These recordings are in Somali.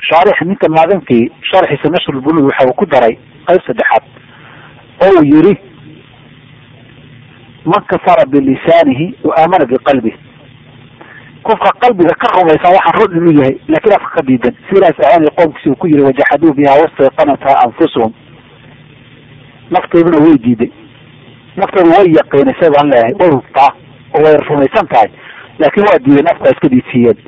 shaarix ninka maadankii sharxiisa nashrulbulug waxa uu ku daray qayb saddexaad oo uu yiri man kafara bilisaanihi wa aamana biqalbih qofka qalbiga ka rumaysan waxaan run inuu yahay laakiin afka ka diidan sidaas ahaanay qoomkiisi uu ku yiri wajaxaduu biha wastayqanatha anfusuhum nafteeduna way diiday naftoodu way yaqiinisay baan leeyahay way hubtaa oo way rumaysan tahay laakiin waa diiday nafta iska diidsiiyeen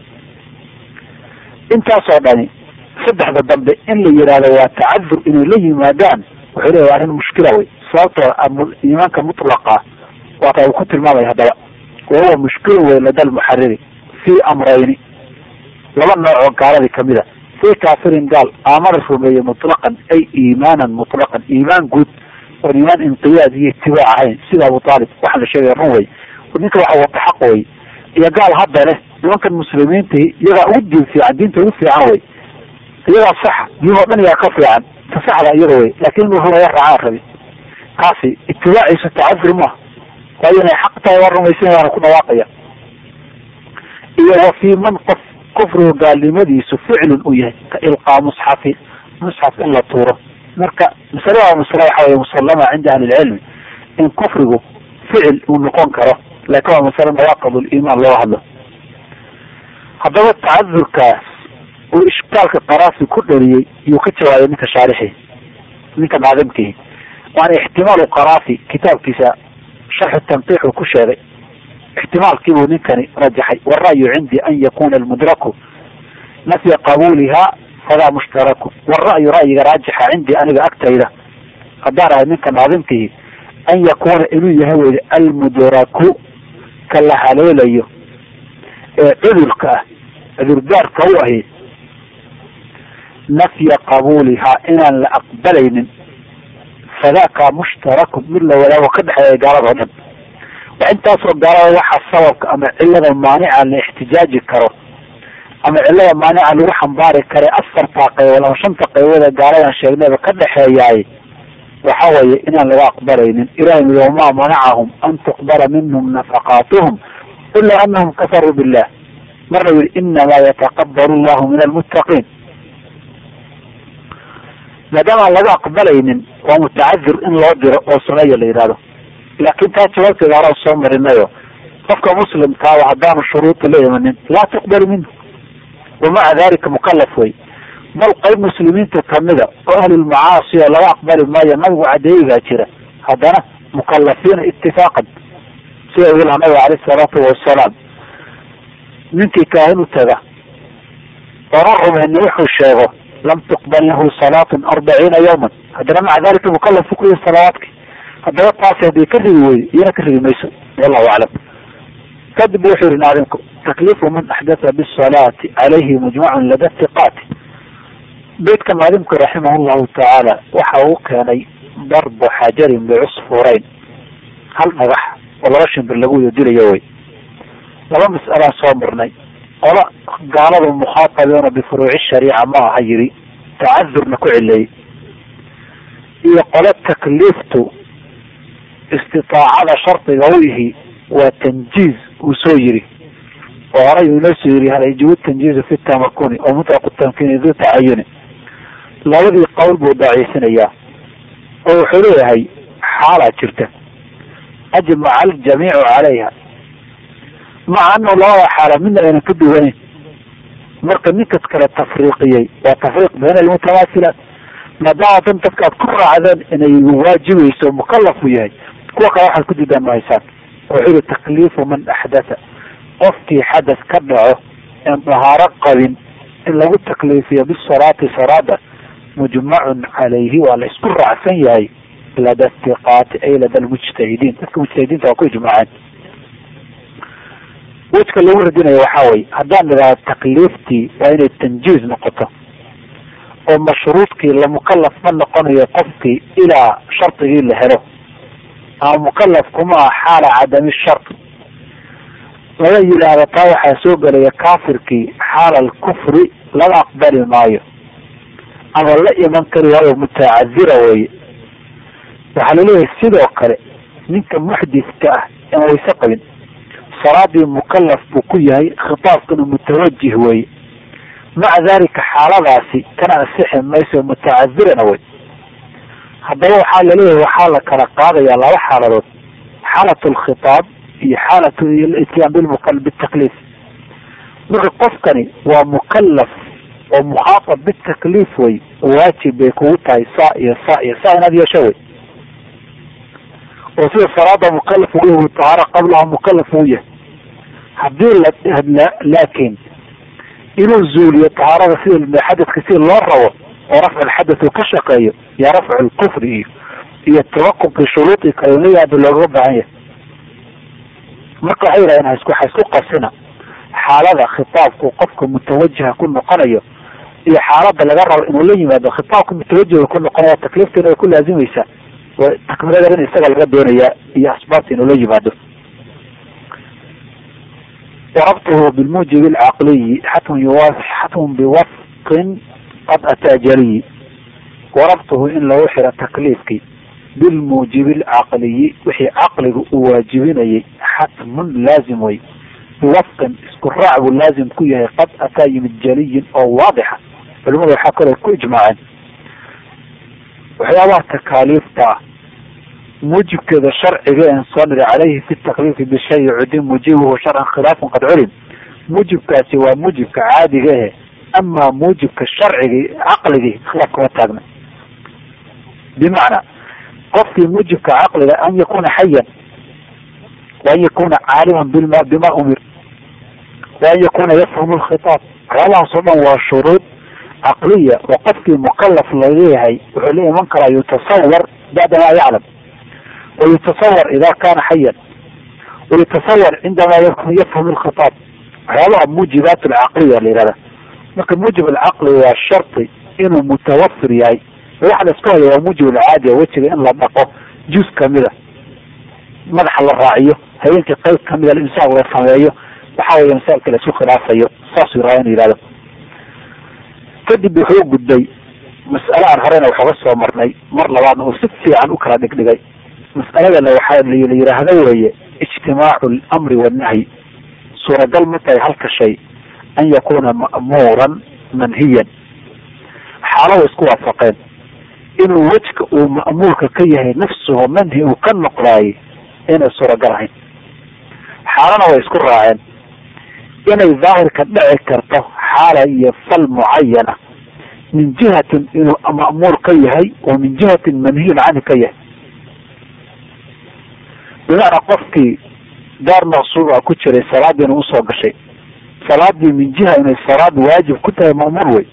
intaasoo dhani saddexda dambe in la yidhaahdo waa tacadur inay la yimaadaan wuxuu leeyahy arrin mushkila wey sababtoo iimaanka mutlaqa waata uu ku tilmaamaya haddaba wahuwa mushkilun wey lada lmuxariri fii amrayni laba nooc oo gaaladii kamida fii kaafirin gaal aamana rumeeye mutlaqan ay iimaanan mutlaqan iimaan guud oon iimaan inqiyaad iyo itibaac ahayn sida abu aalib waxaa la sheegaya run wey ninka waxa wata xaq wey iyo gaal hadda leh nimankan muslimiintii iyagaa ugu diin fiican diinta ugu fiican wey iyagaa saxa diin oo dhan iyaa ka fiican ta saxda iyada wey laakin inuu rumeeya raacaan rabi kaasi itibaaciisa tacadur maaha waayo inay xaq tahay waa rumaysan waana ku dhawaaqaya iyo wa fii man qof kufrigu gaalnimadiisu ficlun uu yahay ka ilqaa musxafi musxaf in la tuuro marka masalada waa masale waxa wey musallama cinda ahli lcilmi in kufrigu ficil uu noqon karo laakin waa masale nawaaqid liimaan loo hadlo haddaba tacadurkaas uu ishkaalka qaraafi ku dhaliyey yuu ka jawaabay ninka shaarixi ninka maadamkihi waana ixtimaalu qaraafi kitaabkiisa sharxu tanqiix uu ku sheegay ixtimaalkiibuu ninkani rajaxay warayu cindii an yakuna almudraku nafya qabuuliha fadaa mushtaraku wara'yu ra'yiga raajixa cindii aniga agtayda haddaan ahay ninka naadimkihi an yakuna inuu yahay wey almudraku ka la haleelayo ee cudurka ah cudurdaarka u ahi nafya qabuulihaa inaan la aqbalaynin fadaaka mushtarakun mid la wadaago ka dhexeeya gaalada o dhan wa intaasoo gaalada waxaa sababka ama cilada maanica la ixtijaaji karo ama cilada maanica lagu xambaari kare afartaa qaybood ama shanta qaybood ee gaaladan sheegnayba ka dhexeeyaay waxa weeye inaan laga aqbalaynin ilahi mi wamaa manacahum an tuqbala minhum nafaqaatuhum ila anahum kafaruu billah marna yidhi inamaa yataqabalu llahu min almuttaqiin maadaama aan laga aqbalaynin waa mutacadir in loo diro oo sameeya la yidhahdo laakin taa jawaabteeda horaan soo marinayo qofka muslimkaaba haddaanu shuruuda la imanin laa tuqbalu minhu wamaca dalika mukalaf wey bal qayb muslimiinta kamida oo ahlulmacaasi oo laga aqbali maayo nabigu cadeeyigaa jira haddana mukalafiina itifaaqan sida uu laha nabiga aleyh salaatu wasalaam ninkii kaahin u taga oona rumayni wuxuu sheego lam tuqbal lahu salaatun arbaciina yawman haddana maca dalika mukalafu ku yihi salawaadki haddaba taasi haddii ka rigi weydo iyana ka rigi mayso wallahu aclam kadib wuxuu yihi naadimku takliifu man axdatha bisalaati calayhi mujmacun lada tiqaati beydka naadimku raximah llahu tacaala waxa uu keenay darbu xajarin bicusfurayn hal dhagax oo laba shimbir lagu wada dilayo wey laba mas'alaan soo marnay qola gaaladu mukhaatabiuna bifuruuci shariica ma aha yiri tacadurna ku cileeyey iyo qole takliiftu istitaacada shardiga u yihi waa tanjiiz uu soo yiri oo horay uu inoo soo yiri hal yajibu tanjiizu fi tamakuni oo mutlaqu tamkiini du tacayuni labadii qowl buu daciifinayaa oo wuxuu leeyahay xaalaa jirta ajmaca aljamiicu calayha maca anahu labada xaala midna aynan ka duwaneyn marka ninkas kale tafriiqiyey waa tafriiq bayna almutamaasilaat maadaama dan dadka aad ku raacdeen inay waajibayso mukalafu yahay kuwa kale waxaad ku diidaan mahaysaan wuxuu yihi takliifu man axdatha qofkii xadas ka dhaco en dahaaro qabin in lagu takliifiyo bisalaati salaada mujmacun calayhi waa la isku raacsan yahay lada tiqaati ay lada lmujtahidiin dadka mujtahidiinta waa ku ijmaaceen wejka lagu radinayo waxaa weye haddaan idhahdo takliiftii waa inay tanjiiz noqoto oo mashruudkii lamukalaf ma noqonayo qofkii ilaa shardigii la helo ama mukalaf kuma ah xaala cadami shart laga yidhaahdo taa waxaa soo gelaya kaafirkii xaala alkufri laga aqbali maayo ama la iman kari waayo mutacadira weye waxaa laleeyahay sidoo kale ninka muxdithka ah aan wayse qabin salaadii mukalaf buu ku yahay khitaabkana mutawajih weye maca dalika xaaladaasi kana asixi mayso mutacadirana wey haddaba waxaa laleeyahay waxaa la kala qaadayaa laba xaaladood xaalat alkhitaab iyo xaalat ityaan bilmukal bitakliif marka qofkani waa mukalaf oo mukhaatab bitakliif wey waajib bay kugu tahay saa iyo saa iyo saa inaad yeesho wey oo sida salaada mukalaf uu yahay tahaara qablaha mukalaf uu yahay haddii la laakiin inuu zuuliyo tahaarada sida xadadka sida loo rabo oo rafcu alxadath uu ka shaqeeyo iyo rafcu lkufri iyo iyo tawaqubkii shuruudii kale la yaaba looga baahan yahay marka waxay yidhahdeen hasku hasku qasina xaalada khitaabku qofka mutawajiha ku noqonayo iyo xaalada laga rabo inuu la yimaado khitaabka mutawajiha ku noqonaya takliiftiina way ku laazimaysaa takmiladan in isaga laga doonayaa iyo asbaabta inuu la yimaado warabtuhu bilmuujibi alcaqliyi xatmun yuwa xatmun biwafqin qad ataa jaliyi warabtuhu in lagu xiro takliifkii bilmuujibi alcaqliyi wixii caqliga uu waajibinayay xatmun laazim wey biwafqin isku raac buu laazim ku yahay qad ataa yimid jaliyin oo waadixa culimadu waxaa kaloo ku ijmaaceen waxyaabaha takaaliifta ah muujibkeeda sharciga en soo niri caleyhi fi takliifi bishayi cudin muujibuhu sharcan khilaafun qad culim muujibkaasi waa muujibka caadiga ahe amaa muujibka sharcigii caqligii khilaaf kama taagna bimacnaa qofkii muujibka caqliga an yakuna xayan waan yakuna caaliman bima bima umir waan yakuna yafhamu lkhitaab waxyaabahaas oo dhan waa shuruud caqliya oo qofkii mukalaf laleeyahay wuxuu la iman karaa yutasawar bacda ma yaclam wayutasawar ida kana xayan wayutasawar cindama yafhamu lkhitaab waxyaabaha muujibaat alcaqliya la yihahda marka muujib alcaqli waa shardi inuu mutawafir yahay waxa la isku haya waa muujib alcaadiya wejiga in la dhaqo juz kamida madaxa la raaciyo habeenkii qayb kamida insaaq la sameeyo waxa weya masaailka la isku khilaafayo saasuu rabaa inu yihahdo kadib wuxuu gudbay mas'ale aan horeyna waxooga soo marnay mar labaadna uu si fiican u kala dhigdhigay mas'aladana waxaa la yidhaahda weeye ijtimaacu alamri wannahyi suuragal ma tahay halka shay an yakuna ma'muuran manhiyan xaalada isku waafaqeen inuu wejka uu ma'muurka ka yahay nafsuhu manhi uu ka noqdaayey inay suuragal ahayn xaalana way isku raaceen inay daahirka dhici karto xaala iyo fal mucayana min jihatin inuu ma'muur ka yahay oo min jihatin manhiyun canhi ka yahay bimacnaa qofkii daar maqsuuba ku jiray salaadiina usoo gashay salaadii min jiha inay salaad waajib ku tahay ma'muur wey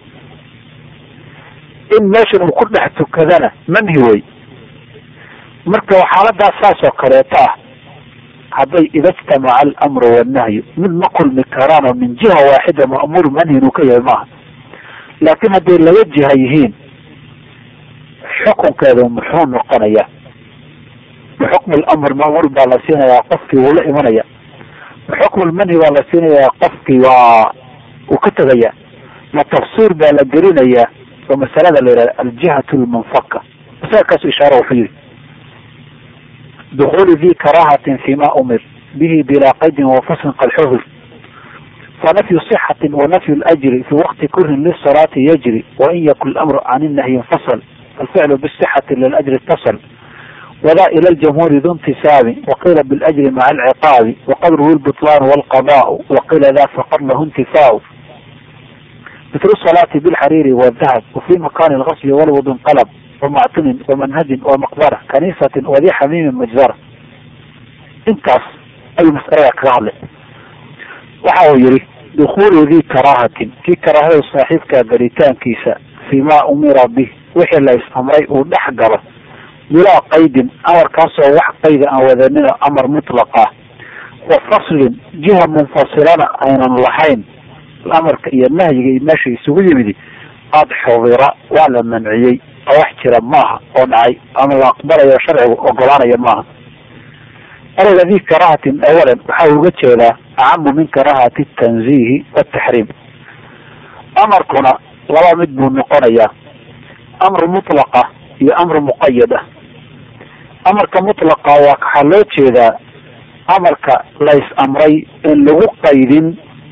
in meeshan uu ku dhex tukadana manhi wey marka xaaladaas saas oo kaleeto ah hadday ida ijtamaca alamru wannahyu mid ma kulmi karaanoo min jiha waaxida ma'muur manhi inuu ka yahay maaha laakiin hadday laba jiha yihiin xukunkeedu muxuu noqonayaa bixukmi lamr ma'muur baa la siinayaa qofkii wuu la imanaya bixukmi lmanhi baa la siinayaa qofkii waa uu ka tegaya ma tafsiir baa la gelinayaa oo masalada la yihahda aljihatu lmunfaka masalkaasu ishaara wuxuu yihi dukuli di karahatin fima umir bihi bila qaydin wafaslin qad xuhir fanafyu صxati wanafyu ljri fi waqti kurin lisalaati yajri wain yakun lamru can inahyi infasl falficlu bصxati liljri اtasl wda ilى اljamhuuri du intisaabi waqila biاljri maca alciqaabi waqadruhu lbطlan wاlqadaء waqila da faqad lahu intifaau mitl salaati bilxariiri wdahab wafi makani اlgasli walwud inqalb wamactunin wamanhajin wamaqbara kaniisatin wadi xamiimin majzara intaas ayuu masalada kaga hadlay waxa uu yihi dukulu di karaahatin kii karaahada saaxiibka galitaankiisa fi ma umira bih wixii la is-amray uu dhex galo bilaa qaydin amarkaasoo wax qayda aan wadanino amar mutlaqa wa faslin jiha munfasilana aynan lahayn amarka iyo nahyiga iyo meesha isugu yimidi qad xudira waa la manciyey oo wax jira maaha oo dhacay ama la aqbalayo sharcigu ogolaanaya maaha ereyga di karaahatin awalan waxa uga jeedaa acamu min karaahati tanziihi wataxriim amarkuna laba mid buu noqonayaa amru mutlaqa iyo amru muqayad ah amarka mutlaqa waa waxaa loo jeedaa amarka lays amray in lagu qaydin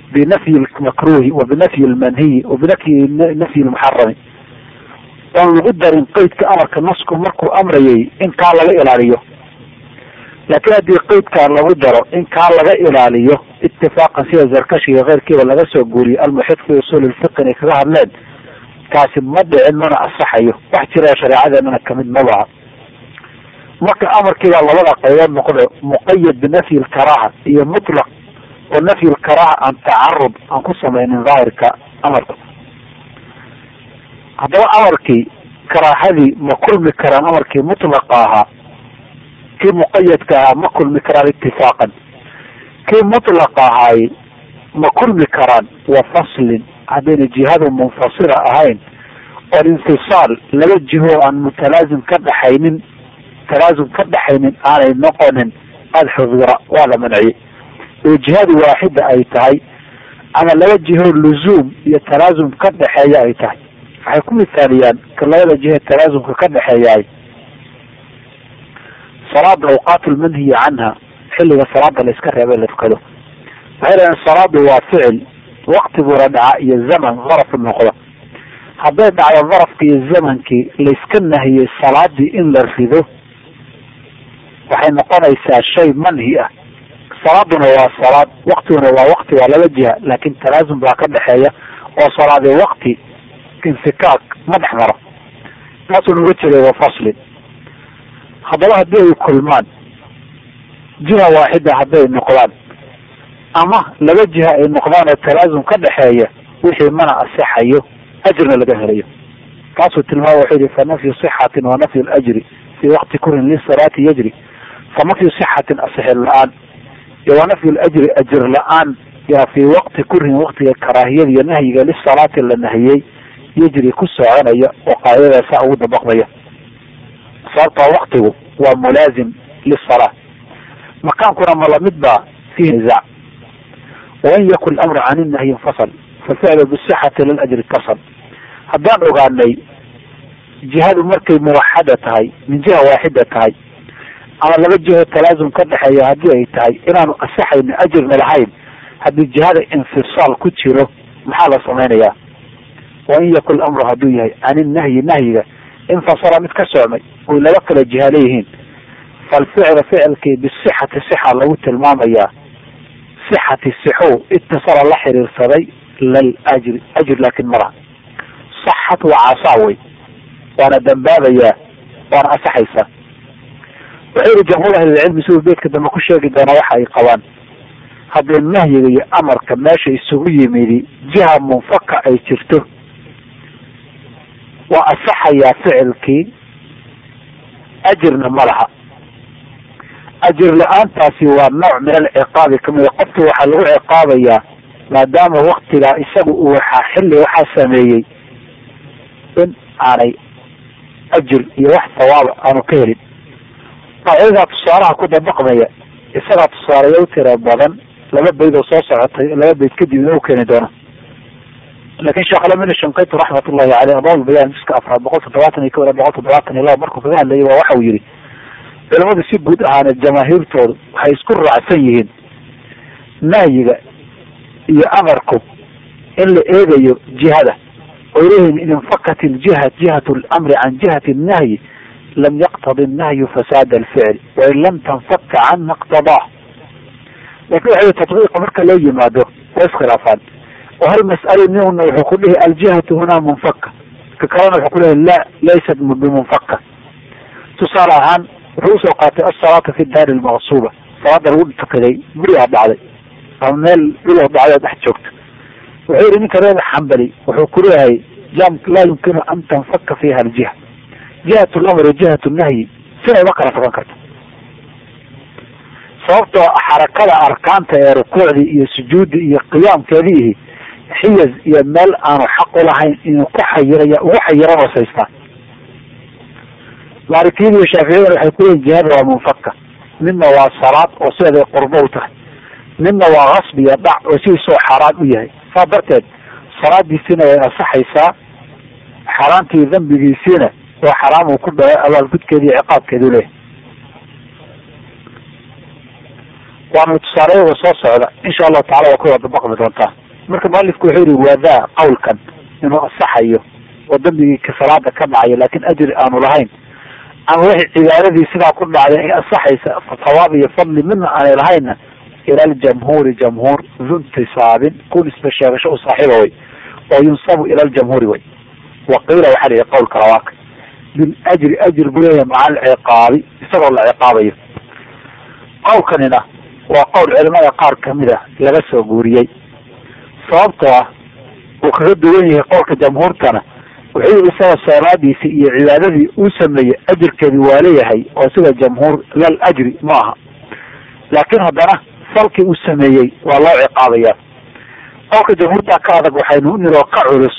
binafyi lmakruhi wa binafyi lmanhiyi wa binafyi nafyi lmuxarami oon lagu darin qeydka amarka nasku markuu amrayay in kaa laga ilaaliyo laakiin haddii qeydkaan lagu daro in kaa laga ilaaliyo itifaaqan sida zarkashi iyo keyrkiiba laga soo guuriyey almuxid fi usuuli lfiqi inay kaga hadleen kaasi ma dhicin mana asaxayo wax jira shareecadeenana kamid mabaha marka amarkiibaa labada qaybood noqda muqayad binafyi lkaraaha iyo mutlaq oo nafyi lkaraaha aan tacarud aan ku samaynin daahirka amarka haddaba amarkii karaahadii ma kulmi karaan amarkii mutlaqa ahaa kii muqayadka ahaa ma kulmi karaan itifaaqan kii mutlaqa ahaay ma kulmi karaan wa faslin haddayna jihadu munfasila ahayn oon infisaal laba jiho aan mutalaazim ka dhaxaynin talaazum ka dhaxaynin aanay noqonin qad xudura waa la manciyey oo jihadu waaxida ay tahay ama laba jiho luzuum iyo talaazum ka dhexeeya ay tahay waxay ku misaaliyaan ka labada jihe talaazumka ka dhexeeyaay salaada awqaat lmanhiyi canha xilliga salaada la iska reebay la tukado waxay leedaen salaadu waa ficil waktiguna dhaca iyo zaman daraf noqdo hadday dhacdo darafki iyo zamankii layska nahiyey salaadii in la rido waxay noqonaysaa shay manhi ah salaaduna waa salaad waktiguna waa wakti waa laba jiha laakin talaazum baa ka dhexeeya oo salaadi wakti infikaak ma dhex maro taasuu nuga jeeday wa faslin haddaba haddii ay kulmaan jiha waaxida hadday noqdaan ama laba jiha ay noqdaan oo talaazum ka dhexeeya wixii mana asixayo ajrna laga helayo taasuu tilmaama wuxuu yihi fa nafyu sixatin wa nafyu lajri fii waqti kurin lisalaati yajri fa nafyu sixatin asixir la-aan iyo wa nafyu lajri ajir la-aan yaa fii waqti kurin waqtiga karaahiyada iyo nahyiga lisalaati la nahiyey yajri ku soconaya oo qaadada saa ugu dabaqmaya sababtoo waktigu waa mulaazim lisalaa makaankuna ma lamid baa fihi nizaac wain yakun amru can inahyi infasal faficlu bisixati liljri itasal haddaan ogaanay jihadu markay muwaxada tahay min jiha waaxida tahay ama laba jiho talaazum ka dhexeeya haddii ay tahay inaanu asixayno ajirna lahayn haddii jihada infisaal ku jiro maxaa la samaynayaa wain yakun amru hadduu yahay can inahyi nahyiga infasala mid ka socmay oy laba kala jiha leeyihiin falficlu ficilkii bisixati sixa lagu tilmaamayaa sixati sixo itasala la xiriirsaday lal ajri ajr laakin malaha saxat waa caasaa wey waana dambaabayaa waana asaxaysaa wuxuu yihi jamhuur ahlilcilmi siduu beedka dambe ku sheegi doona waxa ay qabaan haddii nahyiga iyo amarka meesha isugu yimidi jiha munfaka ay jirto waa asaxayaa ficilkii ajirna ma laha ajir la-aantaasi waa nooc min alciqaabi kamida qofki waxaa lagu ciqaabayaa maadaama waktigaa isaga uu waxaa xilli waxaa sameeyey in aanay ajir iyo wax sawaaba aanu ka helin qaacidadaa tusaalaha ku dabaqmaya isagaa tusaalayo u tira badan laba bayd oo soo socotay laba bayd kadib inuu keeni doona lakin sheekh alamin shankaytu raxmat ullahi caleyh adal bayaan jiska afraad boqol toddobaatan iyo ko ila boqol toddobaatan iyo laba markuu kaga hadlayay waa waxa uu yihi culamadu si guud ahaaneed jamaahiirtoodu waxay isku raacsan yihiin nahyiga iyo amarku in la eegayo jihada oo leeyihin in infakat iljiha jihatu lamri can jihati nahyi lam yaqtadi nahyu fasaada alficl wain lam tanfaka canha iqtadaa lakin waxa tatbiiqa marka loo yimaado waa iskhilaafaan oo hal mas'alo nina wuxuu ku dhihi aljihatu hunaa munfaka ka kalena wuxuu ku lehay la laysat bimunfaka tusaale ahaan wuxuu usoo qaatay asalaata fi daari lmaqsuba salaada lagu tukaday gurigaa dhacday ama meel dhuloo dhacday oo dhex joogto wuxuu yihi ninka reer xambali wuxuu ku leeyahay laa yumkinu an tanfaka fiha aljiha jihat lamri jihat nahyi sinay ma kala taban karto sababtoo xarakada arkaanta ee rukuucdii iyo sujuuddii iyo qiyaamkeediihi xiyaz iyo meel aanu xaq ulahayn inuu ku xayiraya ugu xayiran hosaystaan maalikiyada iyo shaaficiyadana waxay kuleeyihin jihada waa munfaka midna waa salaad oo sideeday qurbo u tahay midna waa kasb iyo dhac oo sidiisoo xaaraan u yahay saa darteed salaadiisiina way asaxaysaa xaaraantii dambigiisiina waa xaraam uu ku dhacay abaalgudkeeda iyo ciqaabkeedu leeyahay waana tusaaleyada soo socda insha allahu tacala waa ku wada baqmi doontaa marka mualifku wuxuu yihi waadaa qawlkan inuu asaxayo oo dambigii salaada ka dhacayo laakin ajri aanu lahayn ama wixii cibaadadii sidaa ku dhacday ay asaxaysa sawaab iyo fadli midna aanay lahaynna ila aljamhuuri jamhuur duntisaabin ku nisba sheegasho u saaxiiba way oo yunsabu ila aljamhuuri way waqiila waxaa lihi qawlka labaaka biljri ajr buu leeyahay maca alciqaabi isagoo la ciqaabayo qawlkanina waa qowl culimada qaar kamid a laga soo guuriyey sababtoo ah uu kaga duwan yahay qowlka jamhuurtana wuxuu yihi isaga salaadiisi iyo cibaadadii uu sameeyey ajirkeedi waa leeyahay oo sida jamhuur lal ajri ma aha laakiin haddana salkii uu sameeyey waa loo ciqaabaya qowlka jamhuurta ka adag waxaynu niroo ka culus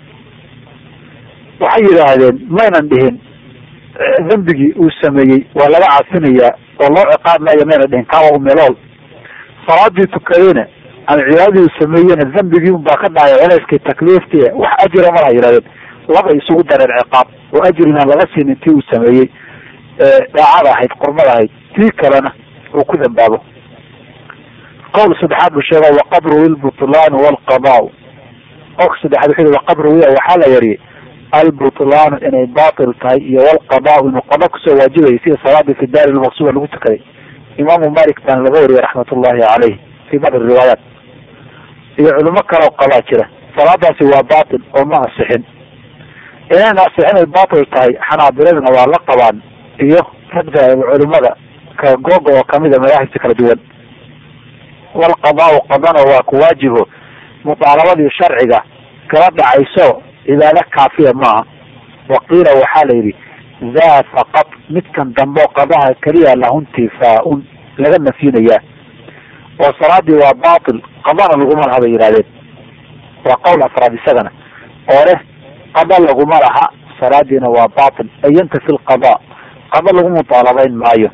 waxay yidhaahdeen maynan dhihin dembigii uu sameeyey waa laga cafinayaa oo loo ciqaab maayo mayna dhihin kawa umelool salaadii tukadayna ama cibaadadii uu sameeyena dembigii un baa ka dhacay culeyskii takliiftii wax ajira malaha yidhahdeen laba isugu dareen ciqaab oo ajrina laga siinin tii uu sameeyey daacada ahayd qurmada ahayd tii kalena uu ku dambaabo qowl saddexaad buu sheega waqad ruwi lbutlaan walqadaa qowlka saddexaad wuxuu yihi waqad ruwiya waxaa la wariyey albutlaanu inay batil tahay iyo walqadaa inuu qada kusoo waajibayay sida salaadii fi daari lmaqsuba lagu tukaday imaamu malik baana laga wariyay raxmat ullahi caleyh fi bacdi riwaayaat iyo culimo kaleo qabaa jira salaadaasi waa batil oo ma asixin inayna asixin ay batil tahay xanaabiladuna waa la qabaan iyo ragta culimada ka googa oo kamida madaahibta kala duwan walqadaau qadana waa ku waajibo mutaalabadii sharciga kala dhacayso cibaado kaafiya maaha waqiila waxaa la yidhi daa faqad midkan dambe oo qadaha keliya lahu intifaa-un laga nafyinayaa oo salaadii waa batil qadana laguma laha bay yidhahdeen waa qowl afraad isagana oo leh qada laguma laha salaadiina waa batil ay yantafi lqada qada lagu mutaalabayn maayo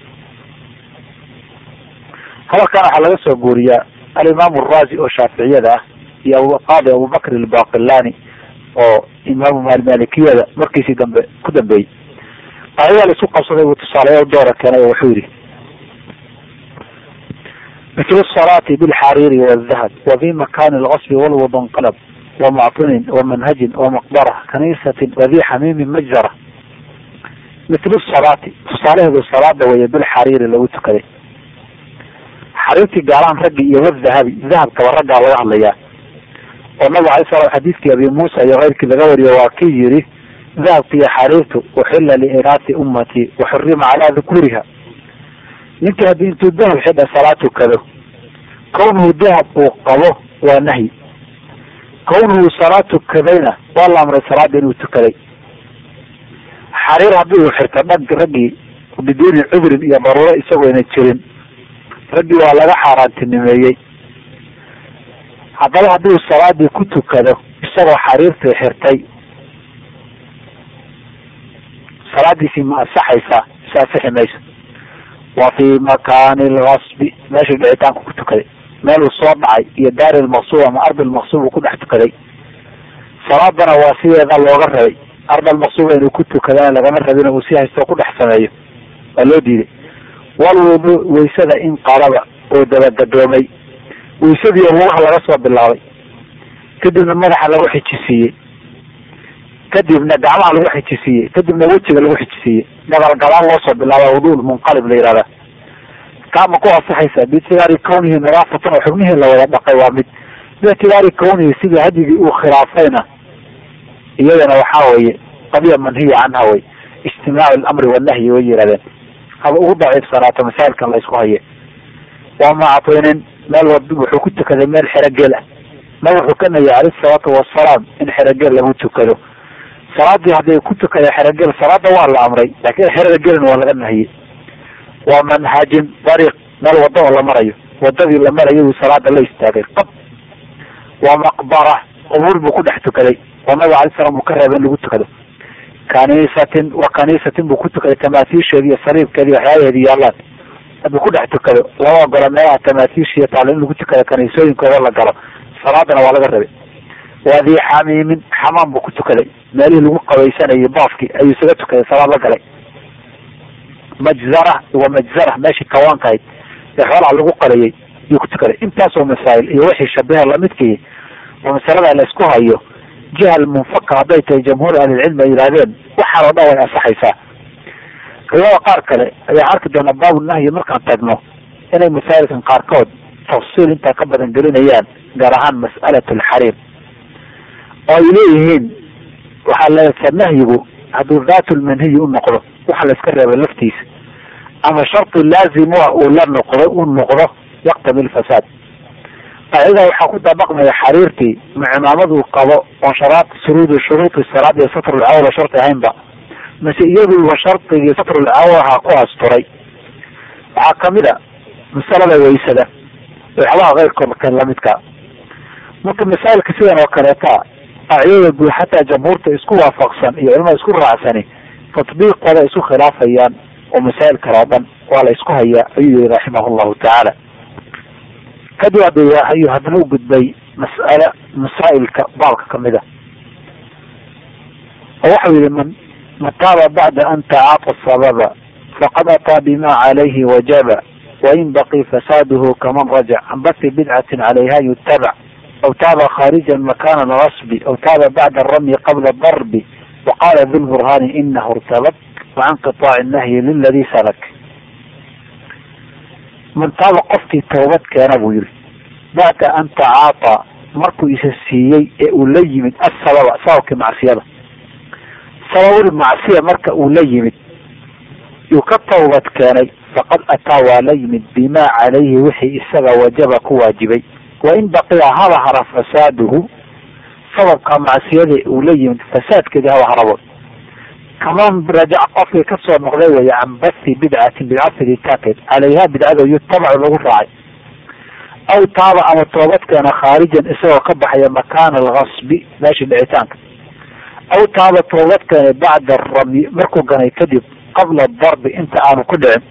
hadalkan waxaa laga soo guuriyaa alimaamu araazi oo shaaficiyada ah iyo qaadi abubakr albaqilani oo imaamu malikiyada markiisii dambe ku dambeeyey ayadaa la isu qabsaday buu tusaaleya doora keenay oo wuxuu yihi mitl الصلاة بالxariiri والdahب وفي مكان الغصب والوض انqلب ومعطن ومنهج ومقبرة كنيسة وذي xميم مجزرة mitl الصلاati tusaalaheedu salaada weeye bilxariiri lagu tukaday xariirtii gaalaan raggi iyo wadahabi dahabkaba raggaa laga hadlayaa oo nabig alay slam xadiiskii abi muusa iyo keyrkii laga wariyo waa kii yiri dahabka iyo xariirtu uxila liinaati ummati waxurima calaa dukuriha ninka haddii intuu dahab xidha salaad tukado kawnuhu dahab uu qabo waa nahyi kawnuhu salaad tukadayna waa la amray salaada inuu tukaday xariir haddii uu xirto dhag raggii biduuni cudrin iyo daruuro isagoo ayna jirin raggii waa laga xaaraantinimeeyey haddaba haddii uu salaadii ku tukado isagoo xariirtii xirtay salaadiisii ma asaxaysaa ise asixi mayso wa fii makaani lgasbi meeshuu dhicitaanku ku tukaday meel uu soo dhacay iyo daari lmaqsuub ama ardi lmaqsuub uu ku dhex tukaday salaadana waa sideeda looga rabay ard almaqsuuba inuu ku tukadana lagama rabin uu si haysto ku dhex sameeyo waa loo diiday walwudu waysada in qalaba oo dabagadoomay waysadii lugaha laga soo bilaabay kadibna madaxa lagu xijisiiyey kadibna gacmaha lagu xijisiiyey kadibna wejiga lagu xijisiiyey dagalgalaan loo soo bilaaba wudu munqalib la yihahda kaama ku asaxaysa biictibaari kawnihi nadaafatan oo xubnihii la wada dhaqay waa mid biictibaari kawnihi sidii hadyigii uu khilaafayna iyadana waxaa weeye qadiya manhiya canha wey ijtimaacu lamri wanahyi way yihahdeen haba ugu daciifsanaato masaa'ilkan la isku haye waa mactinin meel wa wuxuu ku tukaday meel xerogeel ah ma wuxuu ka nayay caleyhi salaatu wasalaam in xerogeel lagu tukado salaadii hadday ku tukada xerogeel salaada waa la amray laakiin xerogelin waa laga nahiyey waa manhajin dariiq meel wada oo la marayo wadadii la marayo uu salaada la istaagay qab waa maqbara qubuur buu ku dhex tukaday oo nabiga alay slam uu ka reeba in lagu tukado kaniisatin wa kaniisatin buu ku tukaday tamaatiisheedi iyo sariibkeedi waxyaabaheedi yaalaan hadduu ku dhex tukado lama ogola meelaha tamaatiishiiyo taalo in lagu tukado kaniisooyinkooda la galo salaadana waa laga rabay waadii xamiimin xamaam buu ku tukaday meelihii lagu qabaysanayay baafki ayuu isaga tukaday salaad la galay majzara wa majzara meeshii kawaanka ahayd ee xoolaha lagu qalayay yuu ku tukaday intaasoo masaa'il iyo wixii shabaha lamidkii oo masalada la isku hayo jihal munfaka hadday tahay jamhuur ahlilcilmi ay yidhahdeen waxaan oo dhan way ansaxaysaa culamada qaar kale ayaa arki doonaa baabu nahyi markaan tagno inay masaa'ilkan qaarkood tafsiil intaa ka badan gelinayaan gaar ahaan mas'alat alxariim oo ay leeyihiin waxaa leesa nahyigu hadduu daatulmanhiyi u noqdo waxa la iska reebay laftiisa ama sharti laazimua uu la noqdo u noqdo yaqtami lfasaad qaacidaa waxaa ku dabaqmaya xariirtii ma cimaamad uu qabo oon sharaad suruudi shuruudi salaad iyo satrulcawra sharti ahaynba mase iyaduuba shardigii satrulcawraha ku asturay waxaa kamid a masalada waysada waxyabaha keyrkood lamidka marka masaa'ilka sidan oo kaleeta qaacidada guud xataa jamhuurta isku waafaqsan iyo culamada isku raacsani tatbiiqooda isu khilaafayaan oo masaa'il kale oo dhan waa la isku hayaa ayuu yihi raximah llahu tacaala kadib hadda ayuu haddana u gudbay mas'ale masaa'ilka baabka kamid a oo waxau yihi man man taaba bacda an tacaata sababa faqad ataa bima calayhi wajaba wain baqi fasaaduhu kaman rajac can bati bidcatin calayha yutabac aw taaba kharijan makana rasbi aw taaba bacda aramyi qabla darbi waqala du lburhani inahu irtabak wacan qiطaaci nahyi liladi salak man taaba qofkii toobad keena buu yihi bacda an tacaata markuu isa siiyey ee uu la yimid asababa sababkii macsiyada sababul macsiya marka uu la yimid yuu ka tawbad keenay faqad ataa waa la yimid bima calayhi wixii isaga wajaba ku waajibay wain baqiya haba hara fasaaduhu sababka macsiyada uu la yimid fasaadkeedii haba harabo kaman rajac qofkii kasoo noqday weeye can bathi bidcatin bidca fiditaankeed calayha bidcada yutabacu lagu raacay aw taaba ama toobadkeena khaarijan isagoo ka baxaya makaana alkasbi meeshii dhicitaanka aw taaba toobadkeena bacda ramyi markuu ganay kadib qabla darbi inta aanu ku dhicin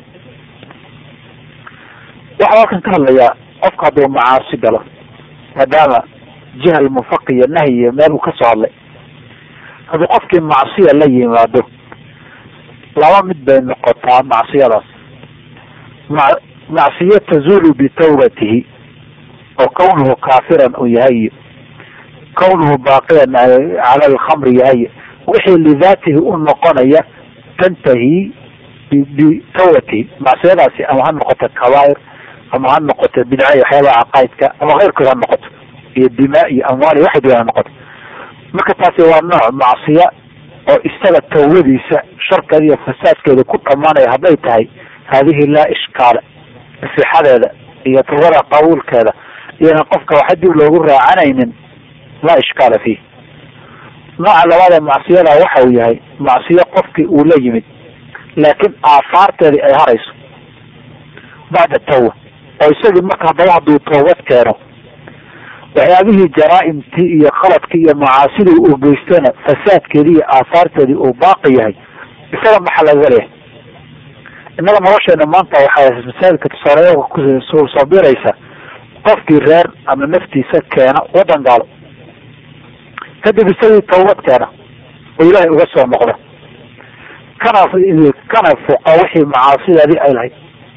waxaa halkan ka hadlayaa qofka hadduu macaasi galo maadaama jihal mufaqi iyo nahyi iyo meel uu kasoo hadlay hadduu qofkii macsiya la yimaado laba mid bay noqotaa macsiyadaas ma macsiyo tazulu bitawbatihi oo kawnuhu kaafiran uu yahay iyo kawnuhu baaqiyan cala alkhamri yahay wixii lidaatihi u noqonaya tantahi bitawbatihi macsiyadaasi ama ha noqoto kabaa'ir ama ha noqoto bidca iyo waxyaabaha caqaa'idka ama keyrkood ha noqoto iyo dimaa iyo amwaal iyo waxay doon ha noqoto marka taasi waa nooc macsiya oo isaga tawbadiisa sharkeeda iyo fasaadkeeda ku dhamaanaya hadday tahay haadihi laa ishkaala sixadeeda iyo tawbada qabuulkeeda iyona qofka waxa dib loogu raacanaynin laa ishkaala fiih nooca labaad ee macsiyada waxa uu yahay macsiyo qofkii uu la yimid laakiin aafaarteedii ay harayso bacda tawba oo isagii marka haddaba hadduu toobad keeno waxyaabihii jaraaimtii iyo khaladkii iyo macaasidii uu geystana fasaadkeedii iyo aafaarteedii uu baaqi yahay isaga maxaa laga leeyahay innaga nolosheena maanta waxaa masaajidka tusaaleya kusoo biraysa qofkii reer ama naftiisa keena waddan gaalo kadib isagii tawbad keena oo ilaahay uga soo noqda kana kana fuqa wixii macaasideedii ay lahayd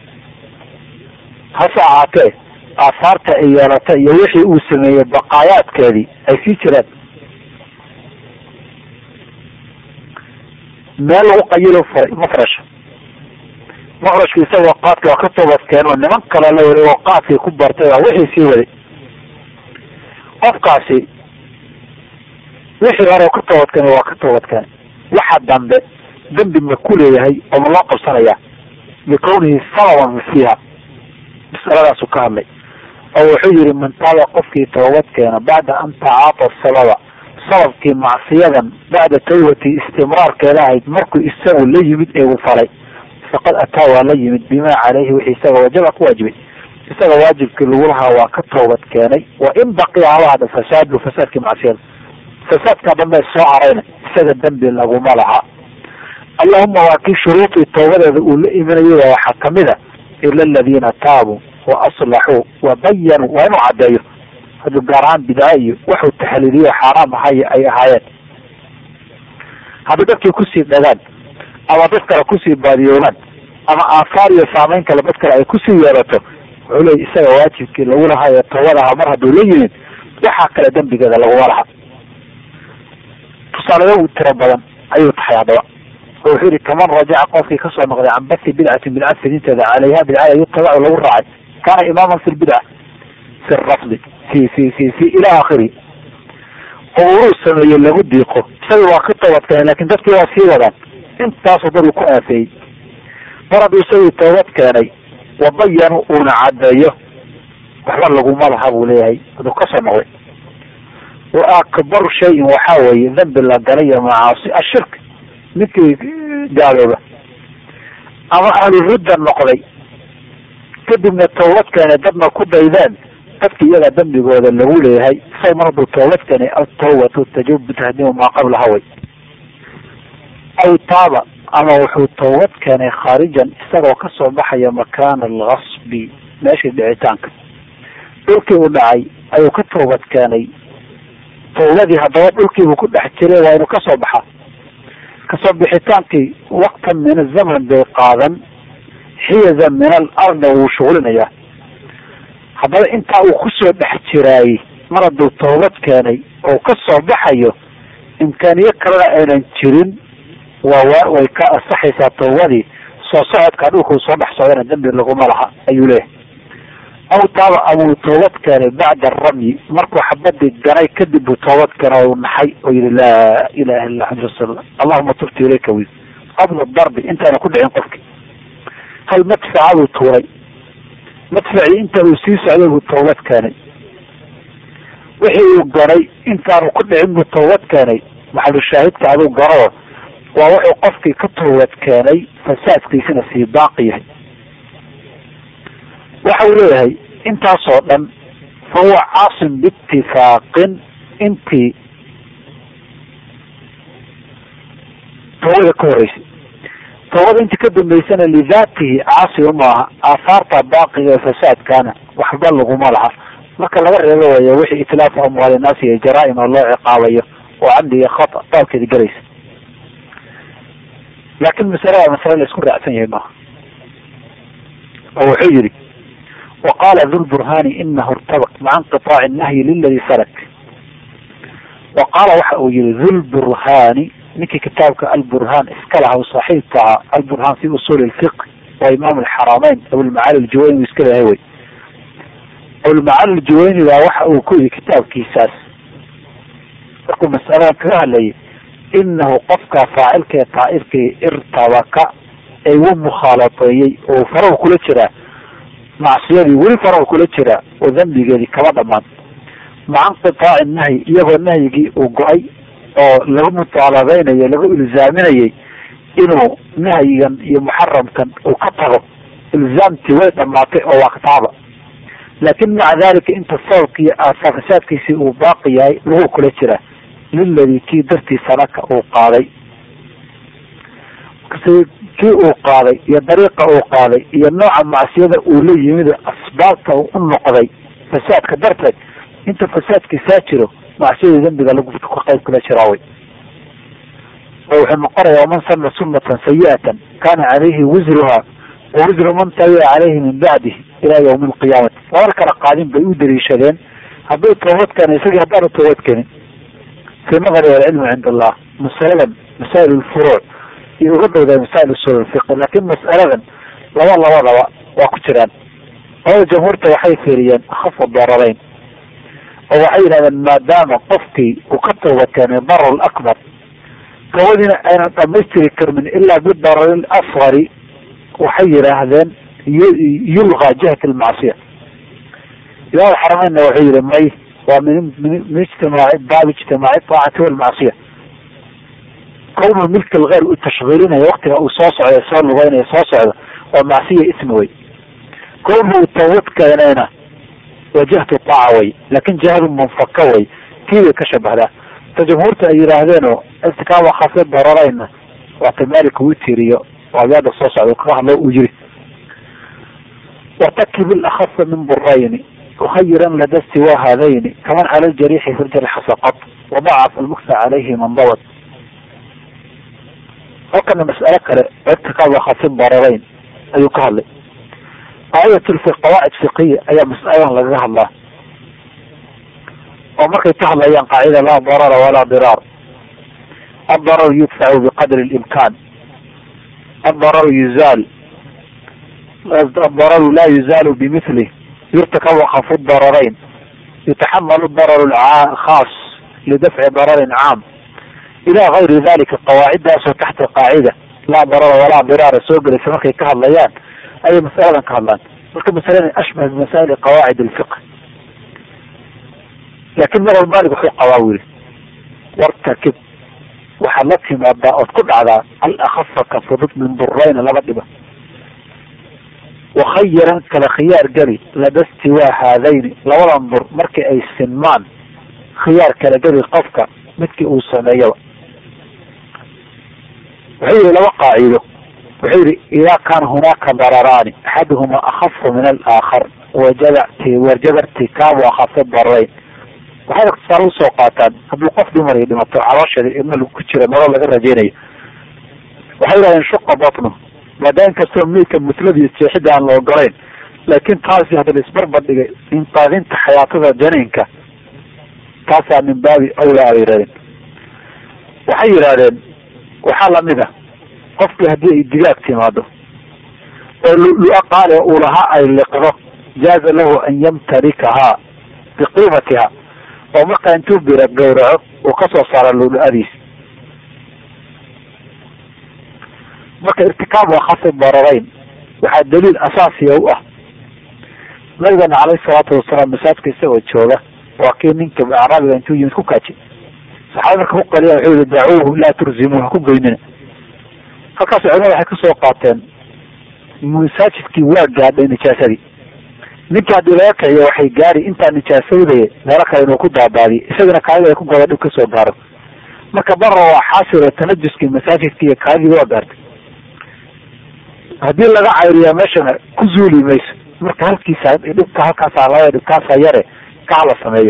hase ahaatee aafaarta ay yeelatay iyo wixii uu sameeyey baqaayaadkeedii ay sii jiraan meel lagu qayilo furay mafrasha mafrashka isagoo qaadka waa ka toobad keen oo niman kale la wari oo qaadkii ku bartay waa wixii sii waday qofkaasi wixii hore ka toobad keen waa ka toobad keen waxa dambe dembi ma ku leeyahay oo ma loo qabsanayaa likawnihi sababan fiiha masaladaasu ka hadlay oo wuxuu yihi man taaba qofkii toobad keena bacda an tacaata sababa sababkii macsiyadan bacda tawbati istimraarkeeda ahayd markuu isagu la yimid ee uu falay faqad ataa waa la yimid bimaa caleyhi wixii isaga wajaba ku waajibay isaga waajibkii lagu lahaa waa ka toobad keenay wa in baqiya haba hada fasaadu fasaadkii macsiyada fasaadkaa dambe soo harayna isaga dembi laguma laha allahuma waa kii shuruudii toobadeeda uu la imanayay waxaa kamid a ila aladiina taabuu wa aslaxuu wa bayanuu waa inuu caddeeyo hadduu gaar ahaan bidca iyo waxuu taxliiliyo xaaraam ahay ay ahaayeen haddii dadkii kusii dhagaan ama dad kale kusii baadiyoobaan ama aafaar iyo saameyn kale dad kale ay kusii yeelato wuxuu leey isaga waajibkii lagu lahaa ee tawbad ahaa mar hadduu la yimid waxaa kale dembigeeda laguma laha tusaalayo tiro badan ayuu tahay haddaba oo wuxuu yihi kaman rajaca qofkii kasoo noqday can bathi bidcatin bidca fidinteeda caleyha bidcada yutabacu lagu raacay kaana imaaman fi lbidca fi rafdi fi fi fi fi ila akhiri oo uruu sameeyey lagu diiqo isaga waa ka toobadkeenay lakin dadkii waa sii wadaan intaasoo dad uu ku aafeeyey mar hadduu isagii toobad keenay wabayanu uuna caddeeyo waxba laguma laha buu leeyahay aduu kasoo noqday wa akbaru shayin waxaa weeye dambi la galay iyo macaasi ashirk ninkii gaalooba ama ahlurudda noqday kadibna toobad keenay dadna ku daydeen dadki iyaga dambigooda lagu leeyahay isaga mar hadduu toobad keenay atawbatu tajubu tahdimu maa qablaha way aw taaba ama wuxuu toobad keenay khaarijan isagoo kasoo baxaya makaana algasbi meeshii dhicitaanka dhulkii uu dhacay ayuu ka toobad keenay tawbadii haddaba dhulkiibuu ku dhex jiray waa inuu kasoo baxaa kasoo bixitaankii waktan min azaman bay qaadan xiyazan min al ardna wuu shuglinayaa haddaba intaa uu kusoo dhex jiraayey mar hadduu toobad keenay oo kasoo baxayo imkaaniyo kalena aynan jirin waa way ka asaxaysaa tawbadii soo socodka dhulkuu soo dhex socdana dembi laguma laha ayuu leeyahay aw taaba amuu toobad keenay bacda aramyi markuu xabadii ganay kadib buu toobad keenay u naxay oo yihi laa ilaha illa xamd rasul allahuma tubtu ilayka wi qabla darbi intaana ku dhicin qofki hal madfacaduu tuuray madfacii inta uu sii socday buu toobad keenay wixii uu ganay intaanu ku dhicin buu toobad keenay maxalu shaahidka aduu garo waa wuxuu qofkii ka toobad keenay fasaadkiisina sii baaqi yahay waxa uu leeyahay intaasoo dhan fa huwa caasim biitifaaqin intii tawbada ka horeysay tawbada intii ka dambeysana lidaatihi caasi umaaha aahaarta baaqiga ee fasaadkaana waxba laguma laha marka laga reebo waya wixii itlaafu amwaali naasi iyo jaraa-im oo loo ciqaabayo oo camdi iyo khata baabkeedi galaysa laakin masalada masale la isku raacsan yahay maaha oo wuxuu yihi waqala dhulburhani inahu irtabaq maca inqiطaaci nahyi liladi salak wa qaala waxa uu yihi dhulburhani ninkii kitaabka alburhan iska laha saaxiibka ahaa alburhan fi usul lfiq waa imaam alxaramayn abulmacaali aljuwayni iska lehay wey abulmacaali aljuwayni baa waxa uu ku yihi kitaabkiisaas markuu masaladan kaga hadlayay inahu qofka faacilka ee taa'ifkii irtabaka ee u mukhaalateeyey oo farahu kula jiraa macsiyadii weli farahu kula jiraa oo dambigeedii kama dhamaan maca inqitaaci nahyi iyagoo nahyigii uu go-ay oo lagu mutaalabeynayo lagu ilzaaminayay inuu nahyigan iyo muxaramkan uu ka tago ilzaamtii way dhamaatay oo waaktaaba laakin maca dalika inta sababki iyo fasaadkiisii uu baaqi yahay lagu kula jiraa liladii kii dartii sanaka uu qaaday kii uu qaaday iyo dariiqa uu qaaday iyo nooca macsiyada uu la yimid asbaabta uu u noqday fasaadka darteed inta fasaadkiisaa jiro macsiyadii dambiga lagu ka qayb kula jiraaway oo wuxuu noqonaya waman sana sunatan sayi'atan kana calayhi wisruha wa wisru man tabica calayhi min bacdihi ila yawmi alqiyaamati labar kala qaadin bay u daliishadeen hadduu toobad keena isagii haddaanu toobad keenin fi nadari alcilmu cind allah masaladan masaa'il lfuruuc iyo uga dhowdaa masaa'il usul lfiqi laakin mas'aladan laba labadaba waa ku jiraan labada jamhuurta waxay fiiriyeen akhafu dararayn oo waxay yidhahdeen maadaama qofkii uu ka tooba keenay darar akbar toobadiina aynan dhamaystiri karmin ilaa bidarari asgari waxay yidhaahdeen yulqa jihat almacsiya imaam xarameynna wuxuu yihi may waa min min ijtimaaci baab ijtimaaci aacati walmacsiya kownu milka algeyr u tashkiilinaya waktiga uu soo socda soo lugeynaya soo socda waa macsiya ismi wey kownu uu tawbad keenayna waa jihatu taaca wey laakin jihadu munfaka wey tii bay ka shabahdaa ta jumhuurta ay yidhaahdeenoo istikaama khafi dararayna waata maalika uu tiriyo oo abyaada soo socda kaga hadlo uu yiri wartakib ilakhafa min burayni ukhayiran lada siwa haadayni kaman cala ljariixi fi ljarxi saqad wadacaf almuksa calayhi man dabad halkana mas'alo kale irtikaaba khafi dararayn ayuu ka hadlay qaacidat qawaacid fiqiya ayaa masaladan lagaga hadlaa oo markay ka hadlayaan qaacida laa darara walaa diraar الضرر يدفع بقدر الإمكان الضرر يزال الضرر لا يزال بمثله يرتكب خف الضررين يتحمل الضرر الخاص لدفع ضرر عام إلى غير ذلك القواعد داسة تحت القاعدة لا ضرر ولا ضرار سوق لسمكي كهضليان أي مسألة كهضلان marka masalada ashbah bimasaa'il qawaacid alfiqh laakiin mar walbanig wuxuu qabaa wili wartakib waxaad la timaadaa ood ku dhacdaa alakhafa ka fudud min durayna laba dhiba wakhayiran kala khiyaar geli lada stiwaa haadayni labadan dur markii ay sinmaan khiyaar kala geli qofka midkii uu sameeyaba wuxuu yihi laba qaacido wuxuu yihi idaa kaana hunaaka dararaani axaduhuma akhafu min alaakhar wajaba wajaba irtikaabu akhafi darareyn waxay tusaale usoo qaataan hadduu qof dumar ay dhimato caloosheeda ilma ku jira nolol laga rajaynayo waxay yidhahdeen shuqa batnu maadaam kastoo meydka mutladiiyo jeexida aan la ogolayn laakiin taasi hadda la isbarbar dhigay inqaadinta xayaatada janiinka taasaa min baabi awlaa bay yihahdeen waxay yidhahdeen waxaa lamid a qofkii haddii ay digaag timaado oo lu-a qaali uu lahaa ay liqdo jaaza lahu an yamtarikahaa biqiimatiha oo markaa intuu bira gawraco uu kasoo saara lulu-adiis marka irtikaab waa khasi dararayn waxaa daliil asaasiya u ah nabigana caleyhi salaatu wasalaam masaajka isagoo jooga waa kii ninka acraabiga intuu yimid ku kaaji saxaaba marka ku qaliya wuxuu yihi dacuuhu laa turzimu ha ku geynina halkaas culimada waxay kasoo qaateen masaajidkii waa gaadhay nijaasadii ninka haddii laga kiciyo waxay gaari intaa nijaasowdaya meelo kale inuu ku daabaadiyo isagana kaadida ay ku goda dhib kasoo gaaro marka bara waa xaasiro tanajuskii masaajidka iyo kaadidii waa gaartay haddii laga cayriyaa meeshana ku zuuli mayso marka halkiisa dhibka halkaasa laga dhibkaasa yare kaha la sameeyo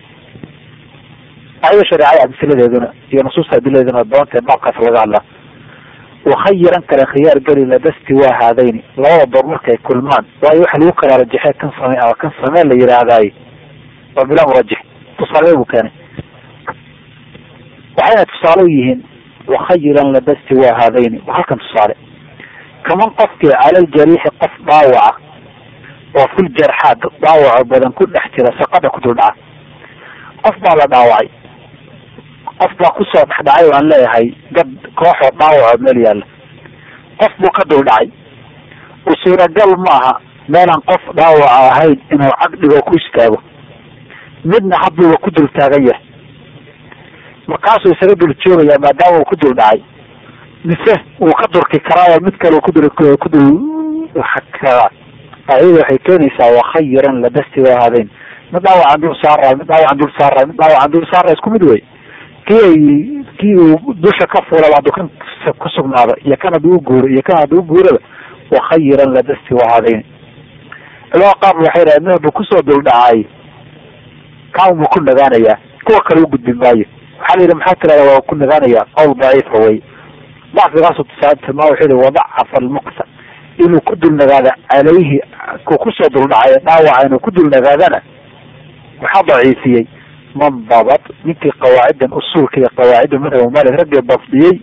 ayada shareecada amsiladeeduna iyo nusuusta adiladeeduna doontae baabkaas laga hadlaa wakhayiran kale khiyaar geli ladasti waa haadayni labada door markay kulmaan waayo waxa lagu kala rajaxee kan same ama kan samee la yidhaahdaay waa bila murajix tusaale buu keenay waxayna tusaale u yihiin wakhayiran ladasti waa haadayni waa halkan tusaale kaman qofkii calal jariixi qof dhaawaca oo fil jarxaad dhaawaco badan ku dhex jira saqada ku dul dhaca qof baa la dhaawacay qof baa kusoo dhexdhacay waan leeyahay gad kooxoo dhaawaco meel yaalla qof buu ka dul dhacay u suuragal maaha meelaan qof dhaawaca ahayn inuu cag dhigo ku istaago midna hadduuba ku dul taagan yahay markaasuu isaga dul joogayaa maadaama uu ku dul dhacay mise wuu ka durki karaa mid kale ku dul ku dul karaa ayada waxay keenaysaa wakhayiran ladasti waa haadeen mid dhaawacan dul saara mid dhaawacan dul saara mid dhaawacan dul saara isku mid wey kii ay kii uu dusha ka fuulaba hadduu kan ku sugnaado iyo kan hadduu uguuro iyo kan hadduu uguuraba wakhayiran ladasti waa haadeen culamada qaar waxay dhahay mid hadduu kusoo dul dhacay kaan buu ku nagaanayaa kuwa kale u gudbi maayo waxaa la yidhi maxaa tirahda waa ku nagaanayaa qowl daciifa wey dacfigaasu tilmaa wuxuu yihi wadacafa almuqta inuu ku dulnagaada calayhi ku kusoo duldhacay dhaawaca inuu ku dulnagaadana waxaa daciifiyey man dabat ninkii qawaaciddan usuulka iyo qawaacidda madhaba malik raggii dabdiyey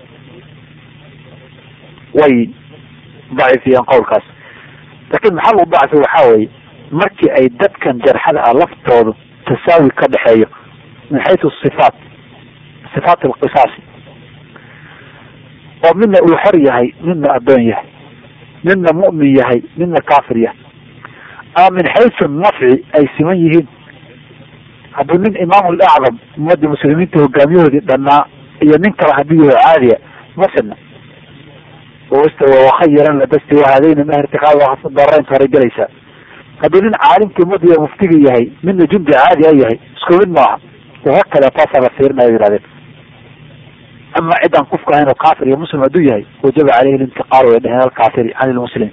way daciifiyeen qowlkaas laakiin maxaa lagu dacfi waxaa weeye markii ay dadkan jarxada ah laftoodu tasaawi ka dhexeeyo min xaysu sifaat sifaat alqisaasi oo midna uu xor yahay midna addoon yahay midna mu'min yahay midna kaafir yahay ama min xaysu nafci ay siman yihiin hadduu nin imaam lacdam ummadii muslimiinta hogaamiyahoodii dhannaa iyo nin kale haddii yaho caadiya masina wakhayiran ladasti wahadayna ma irtiqaab daraynta horay gelaysaa hadduu nin caalimkii ummadiiy muftiga yahay midna jundi caadi a yahay isku mid maaha wahakada taasaa la fiirinaya yihahdeen ama ciddaan kufka ahayn oo kaafir iyo muslim hadduu yahay wajaba caleyhi lintiqaal way dheheen alkaafiri can ilmuslim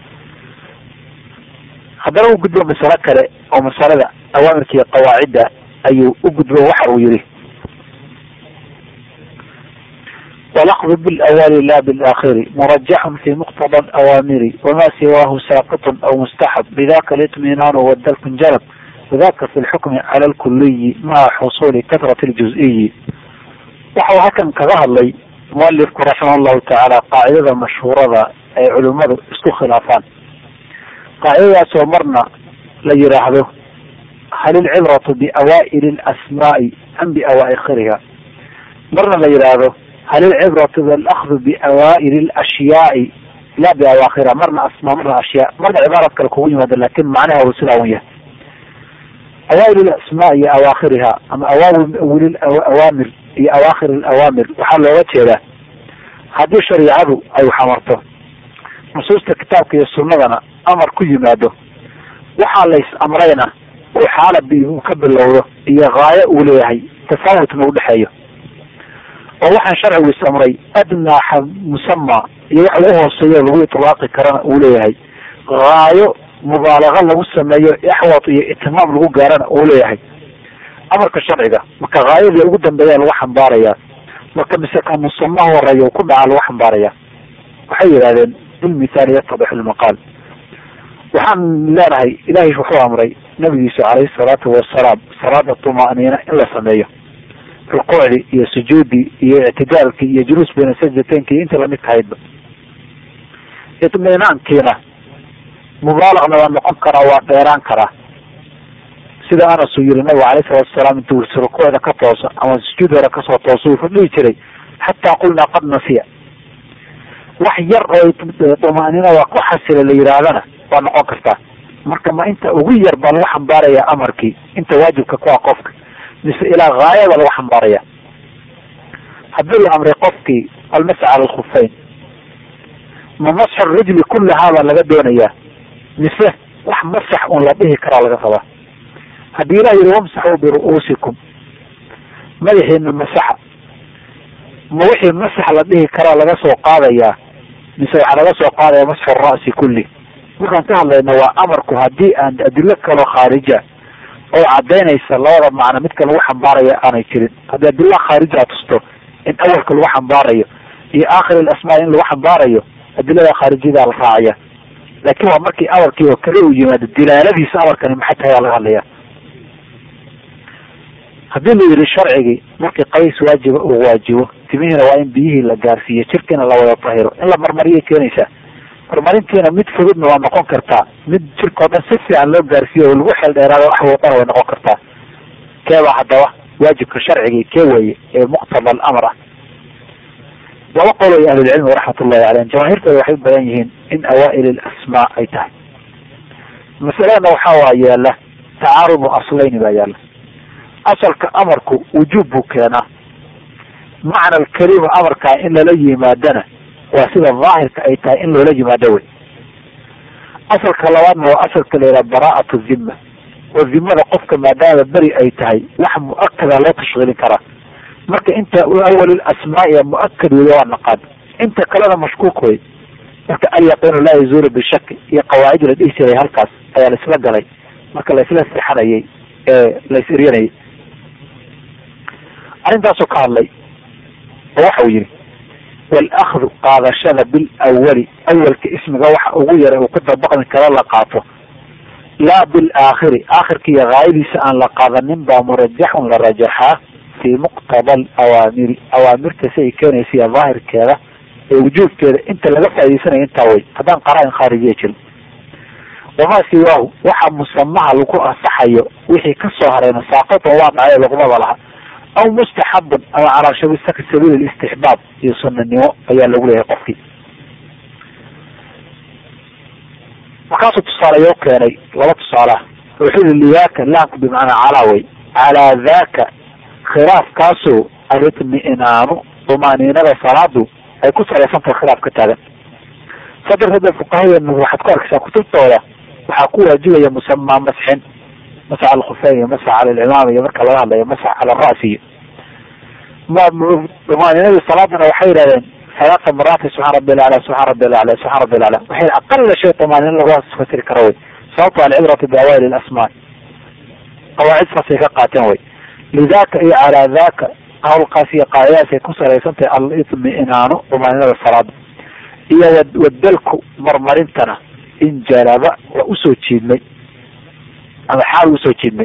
haddana u gudbo masalo kale oo masalada awaamirka iyo qawaacidda ayuu u gudbo waxa uu yihi walakdu bilawali la bilaakhiri murajaxun fi muqtada alawaamiri wama siwaahu saaqitun aw mustaxab bidaka litminaanu wadalkun jalab wadaka fi lxukmi cala lkuliyi maca xusuli katrati ljuziyi waxau halkan kaga hadlay mualifku raximah llahu tacaala qaacidada mashhuurada ay culimmadu isku khilaafaan qaacidadaasoo marna la yidhaahdo hal ilcibratu biawaa'ili alasmaa'i am biawaakhiriha marna la yidhaahdo hal ilcibratu bilakdu biawaa'ili alashyaai la biawaakhiriha marna asmaa marna ashyaa marna cibaarad kale kugu yimaada lakin macnaha uu sidaa un yahay awaa'il alasmaa iyo awaakhiriha ama awaawil awaamir iyo awaakhir alawaamir waxaa looga jeedaa haddii shariicadu ay xamarto nusuusta kitaabka iyo sunnadana amar ku yimaado waxaa lays amrayna uu xaala uu ka bilowdo iyo haayo uu leeyahay tafaawutna udhexeeyo oo waxaan sharcigu is amray adnaa musama iyo wax lagu hooseeyo lagu itlaaqi karana uu leeyahay haayo mubaalaga lagu sameeyo axwat iyo itimaam lagu gaarana uu leeyahay amarka sharciga marka haayadii ugu dambeeya lagu xambaaraya marka mise ka musama horeeya u ku dhaca lagu xambaaraya waxay yidhahdeen bilmithaali yatadix lmaqaal waxaan leenahay ilahay wuxuu amray nabigiisa calayhi salaatu wasalaam salaada tumaaniina in la sameeyo rukuucdii iyo sujuudii iyo ictidaalkii iyo juluus bayna sajdateynki iyo inta lamid tahaydba itminaankiina mubaalaqna waa noqon karaa waa dheeraan karaa sida anas uu yihi nabigu alayh salatu wasalaam intuu rukuucda ka tooso ama sujuud hore kasoo tooso wuxuu dhihi jiray xataa qulnaa qad nasiya wax yar oo tumaanina waa ku xasila la yidhaahdana waa noqon kartaa marka ma inta ugu yar baa lagu xambaaraya amarkii inta waajibka ku ah qofka mise ilaa haayada lagu xambaaraya haddii la amray qofkii almasx cala alkhufeyn ma masxu rijli kullahaa baa laga doonayaa mise wax masax un la dhihi karaa laga rabaa haddii ilah yihi wamsaxuu biru'uusikum madaxiina masaxa ma wixii masax la dhihi karaa laga soo qaadayaa mise waxaa laga soo qaadaya masxu ra'si kulli markaan ka hadlayno waa amarku haddii aan adilo kaloo khaarija oo cadaynaysa labada macno midka lagu xambaaraya aanay jirin haddii adila khaarija tusto in awalka lagu xambaarayo iyo aakhir alasmaa in lagu xambaarayo adilada khaarijiyada la raacaya laakin waa markii amarkii oo kale uu yimaado dilaaladiisa amarkani maxay tahay baa laga hadlaya haddii la yihi sharcigii markii qays waajiba uu waajibo timihiina waa in biyihii la gaarsiiyo jirkiina la wada tahiro in la marmariyay keenaysaa marmarintiina mid fududna waa noqon kartaa mid jirka o dhan si fiican loo gaarsiiyo oo lagu xeel dheeraado wax wadana way noqon kartaa keebaa haddaba waajibka sharcigii kee weeye ee muqtada alamr ah laba qol ay ahlulcilmi raxmat ullahi caleyhim jamaahiirtooda waxay u badan yihiin in awaa'il alasmaa ay tahay masaladana waxaa waa yaala tacaarudu aslayni baa yaala asalka amarku wujuub buu keenaa macna alkalima amarkaa in lala yimaadana waa sida daahirka ay tahay in loola yimaado wey asalka labaadna waa asalka la yidhaha baraa'atu zimma oo zimada qofka maadaama beri ay tahay wax mu-akada loo tashkiilin karaa marka inta awal asmaai mu-akad wey waa naqaan inta kalena mashkuuk wey marka alyaqiinu laa yazuulu bishaki iyo qawaacid la dhihi jiray halkaas ayaa laisla galay marka laisla sexanayay ee lais eryanayay arrintaasoo ka hadlay oo waxa uu yihi walakdu qaadashada bilawali awalka ismiga waxa ugu yara uu ku dabaqmi karo la qaato laa bilaakhiri aakhirka iyo haayadiisa aan la qaadanin baa murajaxun la rajaxaa fii muqtada alawaamiri awaamirta si ay keenaysa iyo daahirkeeda ee wujuubkeeda inta laga faa'idaysanayo intaa wey haddaan qaraa-in khaarijiya jirin wamaa siwaahu waxa musamaha lagu ansaxayo wixii kasoo harayna saaqatan waa dhacay luqmada laha aw mustaxabun ama calaa sabiil istixbaab iyo sunanimo ayaa lagu leeyahay qofkii markaasuu tusaaleyo keenay laba tusaalaha wuxuu yihi liyaaka laamku bimacnaa calaa wey calaa daaka khilaafkaasoo alitmi'naanu dumaaniinada salaadu ay ku salaysantahay khilaaf ka taagan saa darteed fuqahadeena waxaad ku arkaysaa kutubtooda waxaa ku waajibaya musamaa masxin masax alkhufeyn iyo masax cala alcimaam iyo marka laga hadlayo masax cala ara'si iyo dumaaninadii salaadana waxay yidhahdeen salaata maraati subxaan rabbi alacla subxaan rabbi alacla subxaan rabbi alacla waxay aqala shay dumaanina lagu fasiri karo wey sababto alcibratu biawaili asmaa qawaacid saasay ka qaateen wey lidaka iyo calaa daka hawlkaas iyo qaacidaas ay ku salaysan tahay al-itminaanu dumaaninada salaada iyo wadalku marmarintana in jalaba waa usoo jiidmay ama xaal usoo jiidmay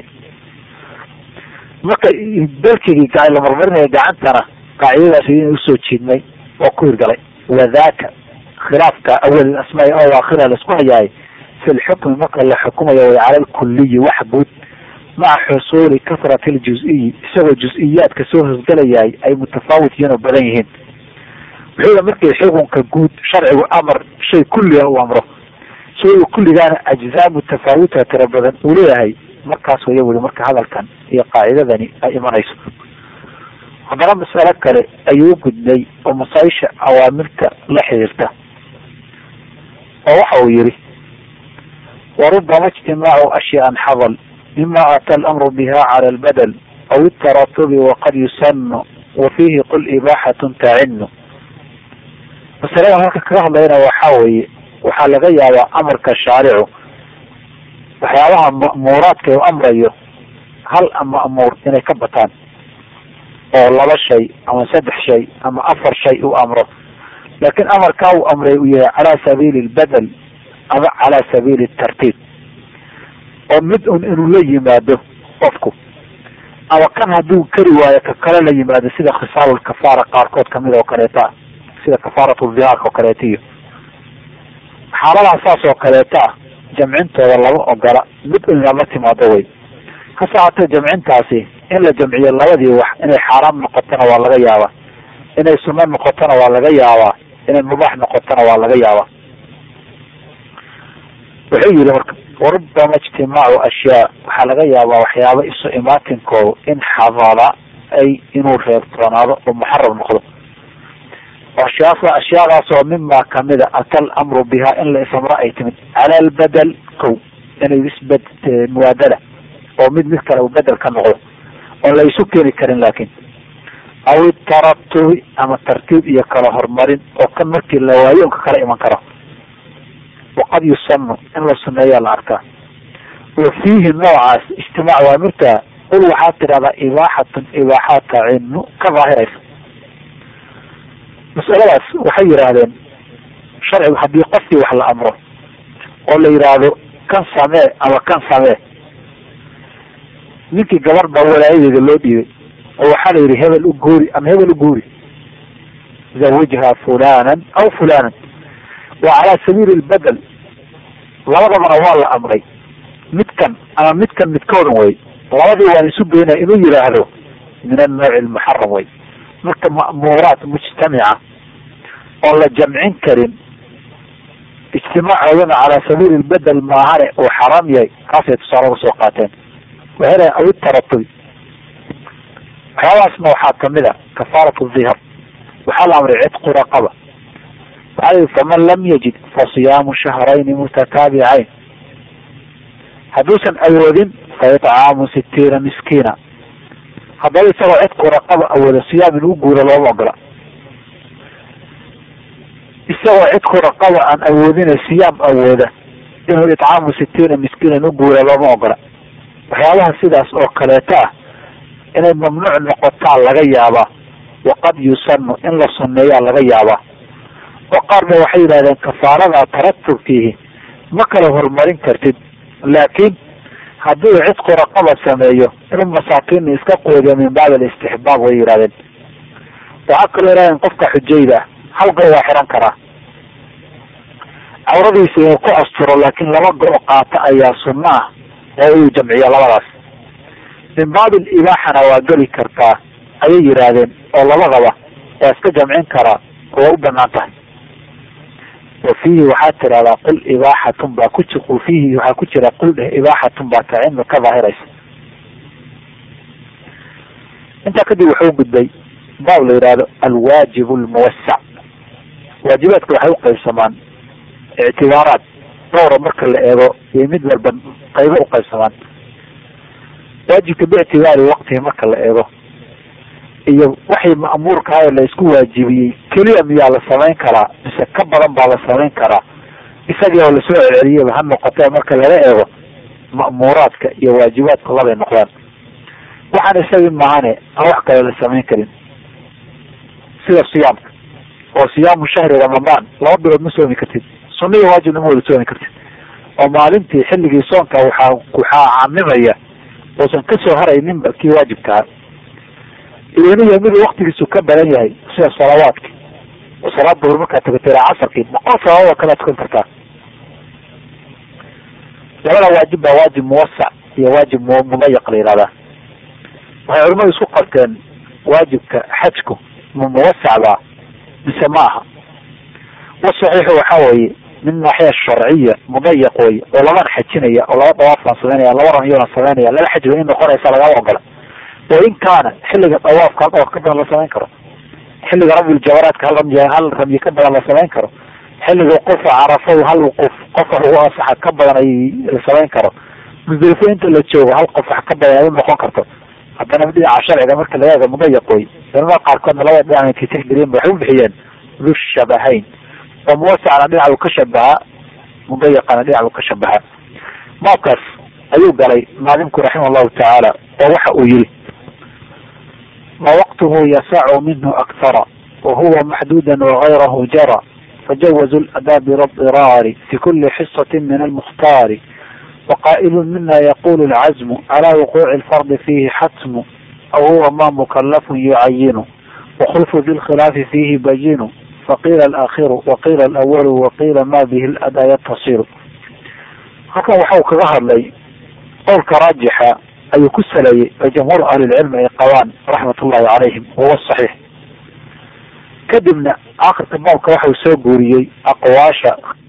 marka dalkigii la marmarinaya gacantana qaacidadaas in usoo jiidmay oo ku hirgalay wadaka khilaafka awal asmaa o aakhira laisku hayaay fi lxukmi marka la xukumayo way cala lkuliyi wax guud maca xusuuli kasrati ljuziyi isagoo juz-iyaadka soo hosgalayahay ay mutafaawit yihiin oo badan yihiin wuxuuda markii xukunka guud sharcigu amar shay kulliga u amro shayga kulligaana ajzaa mutafaawita tira badan uu leeyahay markaas waya weli marka hadalkan iyo qaacidadani ay imanayso haddana masalo kale ayuu u gudbay oo masaaisha awaamirta la xiriirta oo waxa uu yihi warubama ijtimaacu ashyaan xadal mima ata alamru biha cala albadel aw itaratubi waqad yusanu wa fiihi qul ibaaxatun tacinu masaladan halka kaga hadlayna waxaa weeye waxaa laga yaabaa amarka shaaricu waxyaabaha ma'muuraadka u amrayo hal ma'muur inay ka bataan oo laba shay ama saddex shay ama afar shay uu amro laakiin amarkaa uu amray uu yahay calaa sabiili lbadel ama calaa sabiili tartiib oo mid un inuu la yimaado qofku ama kan hadduu kari waayo ka kale la yimaado sida khisaalulkafaara qaarkood kamid oo kaleeta sida kafaaratu dihaarka oo kaleeta iyo xaaladaha saas oo kaleeta ah jamcintooda lama ogola mid un inaad la timaado wey hase haatee jamcintaasi in la jamciyo labadii wax inay xaaraam noqotona waa laga yaabaa inay sunno noqotona waa laga yaabaa inay mubaax noqotona waa laga yaabaa wuxuu yihi marka warubama ijtimaacu ashyaa waxaa laga yaabaa waxyaaba isu imaatinkooda in xadala ay inuu reebtoonaado oo muxaram noqdo ashyaas ashyaadaas oo mima kamida ata alamru biha in la isamro ay timid cala albadel kow inay isbed muwaadala oo mid mid kale uu bedel ka noqdo oon la isu keeni karin laakin aw itaratubi ama tartiib iyo kala horumarin oo kan markii la waayo unka kala iman karo waqad yusanu in la suneeyaa la arkaa wa fiihi noocaas ijtimaac waamirta qul waxaad tidhahdaa ibaaxatun ibaaxaa tacinu ka daahiraysa masaladaas waxay yidhaahdeen sharcigu haddii qofkii wax la amro oo la yidhaahdo kan samee ama kan samee ninkii gabar baa walaayadeeda loo dhiibay oo waxaa la yidhi hebel u guuri ama hebel u guuri zawijha fulanan aw fulanan waa calaa sabiili lbadel labadabana waa la amray midkan ama midkan midkoodan wey labadii waan isu geynaya inuu yidhaahdo min annawci lmuxaram wey marka ma'muuraat mujtamica oon la jamcin karin ijtimaacoodana calaa sabiili lbedel maahane uu xaraam yahay kaasay tusaale uga soo qaateen waxay aw itaratubi waxyaabahaasna waxaa kamid a kafaaratu dhihar waxaa la amray cidqu raqaba waxaa la yihi faman lam yajid fa siyaamu shahrayni mutataabicayn hadduusan awoodin fa itcaamu sitiina miskiina haddaba isagoo cidqu raqaba awooda siyaam inuu guuro looma ogola isagoo cidku raqaba aan awoodina siyaam awooda inuu itcaamu sitiina miskiinan u guura looma ogola waxyaabaha sidaas oo kaleeto ah inay mamnuuc noqotaa laga yaabaa waqad yusanu in la sunneeyaa laga yaabaa oo qaar ba waxay yidhahdeen kafaarada taratubkiihi ma kala horumarin kartid laakiin hadduu cidku raqaba sameeyo inuu masaakiinna iska qoodiyo min bacd alistixbaab way yidhahdeen waxaa kaloo yidhahdeen qofka xujayda ah hal go waa xiran karaa cawradiisa inuu ku asturo laakiin laba go- qaata ayaa sunno ah oo uu jamciyo labadaas min baabi libaaxana waa geli kartaa ayay yidhaahdeen oo labadaba waa iska jamcin karaa oo waa u banaan tahay wa fiihi waxaad tidhahdaa qul ibaaxatun baa ku ji fiihi waxaa ku jira qul dheh ibaaxatun baa tacinu ka daahiraysa intaa kadib wuxuu gudbay baab la yidhaahdo alwaajib lmuwasac waajibaadka waxay uqaybsamaan ictibaaraad dhowra marka la eego iyo mid walba qaybo uqaybsamaan waajibka biictibaari waqtihi marka la eego iyo waxay ma'muurkahayo la isku waajibiyey keliya miyaa la samayn karaa mise ka badan baa la samayn karaa isagii oo lasoo celceliyaba ha noqotee marka laga eego ma'muuraadka iyo waajibaadku labay noqdaan waxaan isagii maahane aan wax kale la samayn karin sida siyaamka oo siyaamu shahri ramadaan laba bilood ma soomi kartid sunna iyo waajibna ma wada soomi kartid oo maalintii xilligii soonka waxaa waxaa camimaya uusan kasoo harayninba kii waajibkaa iyoniyo mid waktigiisu ka badan yahay sida salawaadki oo salaad duhur markaa tukato ilaa casarkii boqol salaad oo kalea tukan kartaa labada waajib baa waajib muwasac iyo waajib mudayiq la yihahdaa waxay culimadu isku qabteen waajibka xajku ma muwasac baa mise ma aha wasaxiixu waxa weeye min naaxiya sharciya mudayiq wey oo labana xajinaya oo laba dawaaf baan samaynaya laba ramyo baan samaynaya laba xaj ba in noqonaysa lagama ogola wa in kaana xilliga dawaafka hal dawaaf ka badan la samayn karo xilliga ramyuljabaraadka hal ramyi hal ramyi ka badan la samayn karo xilliga qofa carafadu hal qof qofax ugu asaxa ka badan ay la samayn karo musdelifo inta la joogo hal qofax ka badan ay u noqon karto haddana dhinaca sharciga marka laga eego mudayiq wey culamada qaarkoodna labada dhinac intay tixgeliyeen waxay u bixiyeen du shabahayn oo muwasacna dhinac uu ka shabahaa mudayiqana dhinac uu ka shabahaa baabkaas ayuu galay maalimku raximah llahu tacaala oo waxa uu yihi ma waqtuhu yasacu minhu akthara wahuwa maxduuda wagayrahu jara fajawazu ladaa bilairaari fi kuli xisati min almukhtaari waqaa'ilu mina yaqulu lcazmu calaa wuquuci lfardi fihi xatmu aw huwa ma mukalafun yucayinu wakhulfu di lkhilaafi fihi bayinu faqiila alakhiru waqiila alawalu waqiila ma bihi ladaa yatasilu halkan waxau kaga hadlay qowlka raajixa ayuu ku saleeyey oo jamhuur ahlilcilmi ay qabaan raxmat ullahi calayhim wahuwa saxiix kadibna akhirka baabka waxau soo guuriyey aqwaasha